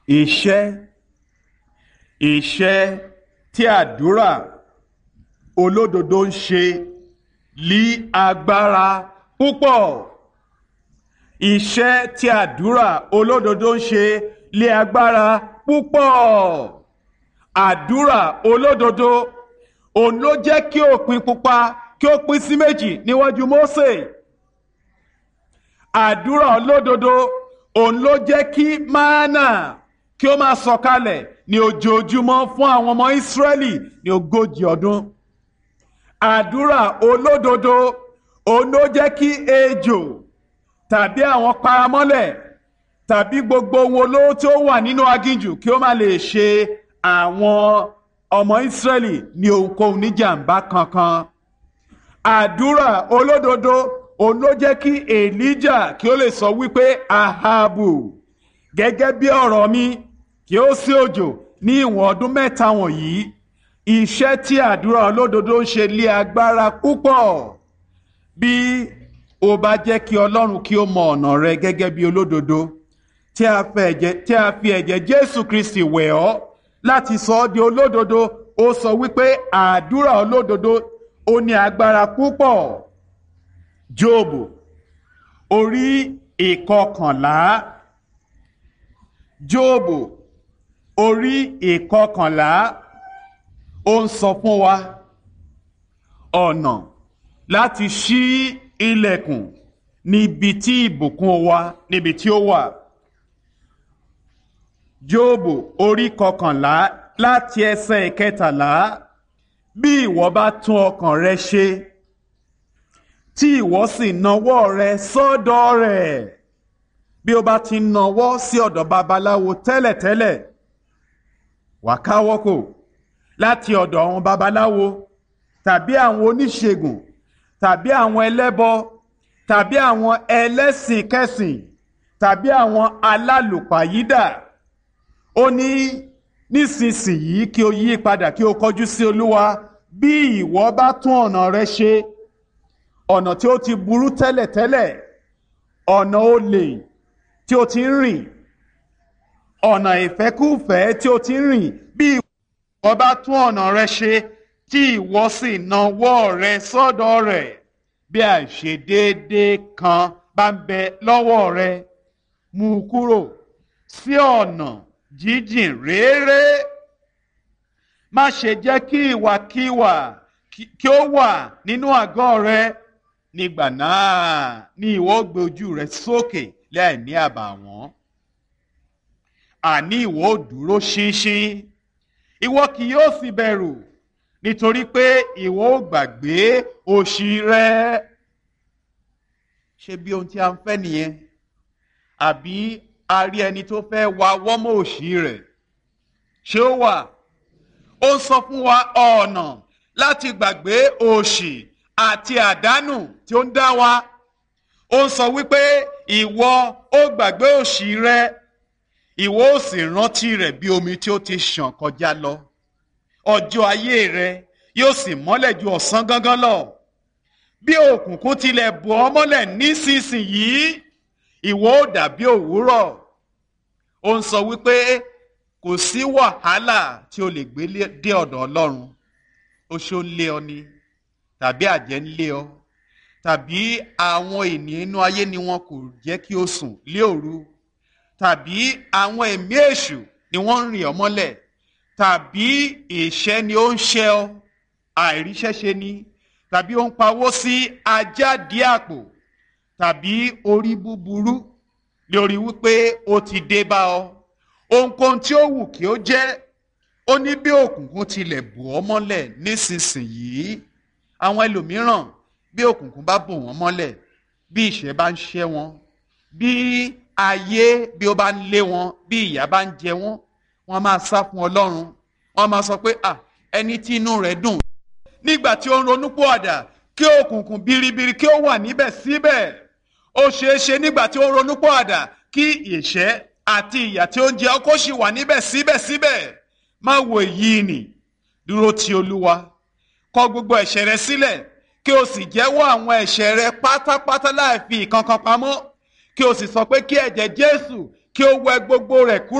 iṣẹ́ iṣẹ́ tí àdúrà olódodo ń ṣe lí agbára púpọ̀ iṣẹ́ tí àdúrà olódodo ń ṣe lé agbára púpọ̀ àdúrà olódodo òun ló jẹ́ kí òpin pupa kí ó pín sí méjì níwájú Mósè àdúrà olódodo òun ló jẹ́ kí mánà kí ó máa sọ̀kalẹ̀ ní ojoojúmọ́ fún àwọn ọmọ Ísírẹ́lì ní ogójì ọdún àdúrà olódodo òun ló jẹ́ kí ejò tàbí àwọn paramọ́lẹ̀ tàbí gbogbo ohun olóró tí ó wà nínú aginjù kí ó má lè ṣe àwọn ọmọ Ísírẹ́lì ní ohunkóhun níjàmbá kankan àdúrà olódodo òun ló jẹ́ kí Èlíjà kí ó lè sọ wípé Ahabu gẹ́gẹ́ bí ọ̀rọ̀ mi kí ó sí òjò ní ìwọ̀n ọdún mẹ́ta wọ̀nyí iṣẹ́ tí àdúrà olódodo ń ṣe lé agbára púpọ̀ bí o bá jẹ́ kí Ọlọ́run kí ó mọ ọ̀nà rẹ gẹ́gẹ́ bí olódodo tí a fi ẹ̀jẹ̀ Jésù Kristi wẹ̀ ọ́ láti sọ ọ́ di olódodo ó sọ wípé àdúrà olódodo ó ní agbára púpọ̀ Jóòbù orí ìkọkànlá Jóòbù orí ìkọkànlá ó ń sọ fún wa ọ̀nà láti ṣí ilẹ̀kùn níbi tí ìbùkún wa níbi tí ó wà. Jóòbù orí kọkànlá láti ẹsẹ̀ ìkẹtàlá bí ìwọ bá tún ọkàn rẹ ṣe tí ìwọ sì nawọ́ rẹ sọ́dọ̀ rẹ̀ bí o bá ti nawọ́ sí ọ̀dọ̀ babaláwo tẹ́lẹ̀tẹ́lẹ̀ wà káwọ́ kò láti ọ̀dọ̀ àwọn babaláwo tàbí àwọn oníṣègùn tàbí àwọn ẹlẹ́bọ tàbí àwọn ẹlẹ́sìn kẹsìn tàbí àwọn alálùpàyídà ó ní nísinsìnyí kí o yí padà kí o kọjú sí olúwa bí ìwọ bá tún ọ̀nà rẹ ṣe ọ̀nà tí ó ti burú tẹ́lẹ̀tẹ́lẹ̀ ọ̀nà olè tí o ti ń rìn ọ̀nà ìfẹ́kúfẹ̀ẹ́ tí o ti ń rìn bí ìwọ bá tún ọ̀nà rẹ ṣe tí ìwọ sì nawọ́ rẹ sọ́dọ̀ rẹ̀ bí àìṣedéédé kan bá ń bẹ lọ́wọ́ rẹ mú u kúrò sí ọ̀nà jíjìn réré má ṣe jẹ́ kí ìwàkiwà kí ó wà nínú àgọ́ rẹ nígbà náà ni ìwọ gbé ojú rẹ sókè láì ní àbàwọ́n àní ìwọ ò dúró ṣinṣin ìwọ kì yóò sì bẹ̀rù nítorí pé ìwọ ò gbàgbé òṣì rẹ ṣé bí ohun tí a ń fẹ́ nìyẹn àbí a rí ẹni tó fẹ́ wa wọ́mọ̀ òṣì rẹ̀ ṣé ó wà ó sọ fún wa ọ̀nà láti gbàgbé òṣì àti àdánù tí ó ń dá wa ó sọ wípé ìwọ ó gbàgbé òṣì rẹ ìwọ ó sì rántí rẹ̀ bí omi tí ó ti ṣàn kọjá lọ ọjọ́ ayé rẹ yóò sì mọ́lẹ̀ ju ọ̀sán gangan lọ bí òkùnkùn tilẹ̀ bò ọ́ mọ́lẹ̀ nísinsìnyí ìwọ ó dàbí òwúrọ̀ ó ń sọ wípé kò sí wàhálà tí o lè gbé dé ọ̀dọ̀ Ọlọ́run oṣó ń lé ọ ni tàbí àjẹ́ ń lé ọ tàbí àwọn ènìyàn inú ayé ni wọn kò jẹ́ kí o sùn lé òru tàbí àwọn ẹ̀mí èṣù ni wọ́n ń rìn ọ́ mọ́lẹ̀ tàbí ìṣẹ́ ni ó ń ṣẹ́ ọ àìríṣẹ́ṣe ni tàbí ó ń pawó sí ajáde àpò tàbí orí búburú lórí wípé ó ti dé bá ọ ohunkóhun tí ó wù kí ó jẹ́ ó ní bí òkùnkùn tilẹ̀ bò ọ́ mọ́lẹ̀ nísinsìnyí àwọn ẹlòmíràn bí òkùnkùn bá bò wọ́n mọ́lẹ̀ bí ìṣẹ́ bá ń ṣẹ́ wọn bí ayé bí ó bá ń lé wọn bí ìyà bá ń jẹ wọn wọ́n máa sá fún Ọlọ́run wọ́n máa sọ pé à ẹni tí inú rẹ̀ dùn nígbà tí ó ń ronúpìwàdà kí òkùnkùn biribiri kí ó wà níbẹ̀ síbẹ̀ ó ṣeé ṣe nígbà tí ó ń ronúpìwàdà kí ìṣẹ́ àti ìyà tí ó ń jẹ ọ́ kó sì wà níbẹ̀ síbẹ̀síbẹ̀ má wo èyí nì dúró ti Olúwa kọ̀ gbogbo ẹ̀ṣẹ̀ rẹ sílẹ̀ kí o sì jẹ́wọ́ àwọn ẹ̀ṣẹ̀ rẹ pátápátá láì fi ìkankan pamọ́ kí o sì sọ pé kí ẹ̀jẹ̀ Jésù kí ó wẹ gbogbo rẹ̀ kúrò.